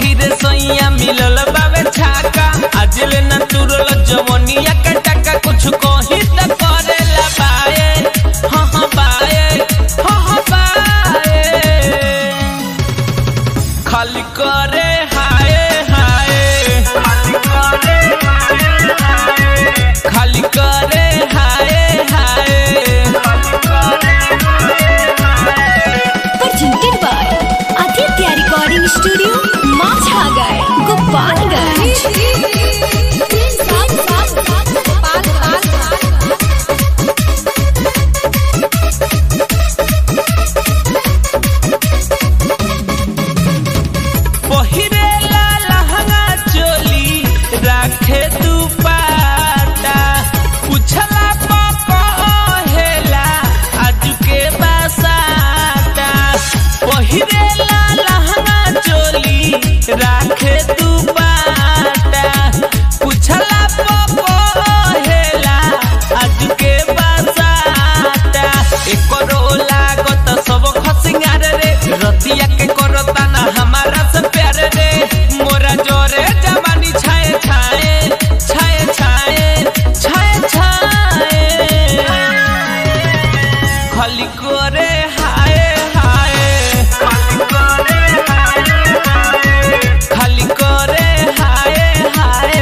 रे सैया मिलल बावे छाका आज ले न तुरल जवनिया के टका कुछ कही त करेला बाए हाँ हाँ बाए हाँ हाँ बाए खाली करे हाय हाय खाली करे हाय हाय presented by Aditya Recording Studio, Mazhagar, Gopalganj. पहिरेला लहंगा चोली राखे दुपाटा पुछला पकहेला आज के बसाता पहिरेला लहंगा चोली राखे दुपाटा पुछला पकहेला आज के बसाता एकरो लागत सब खसिंगार रे रतिया के करता ना हमारा से प्यार रे मोरा जोरे जवानी छाए छाए छाए छाए छाए छाए खाली करे हाय हाय खाली करे हाय हाय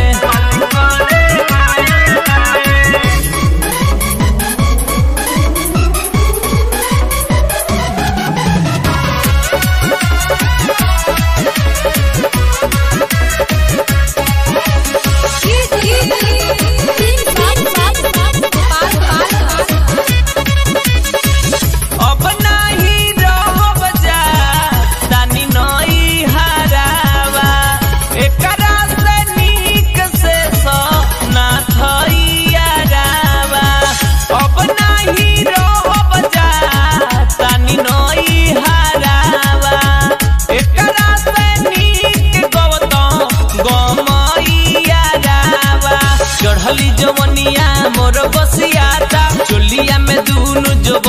अब नाही रहब जा तानी नई हरावा एकरा से नीक से सो ना थइया रावा अब नाही रहब जा तानी नई हरावा एकरा से नीक गवत गमइया रावा चढ़ली जवनिया मोर बसियाता चोलिया में दूनु जो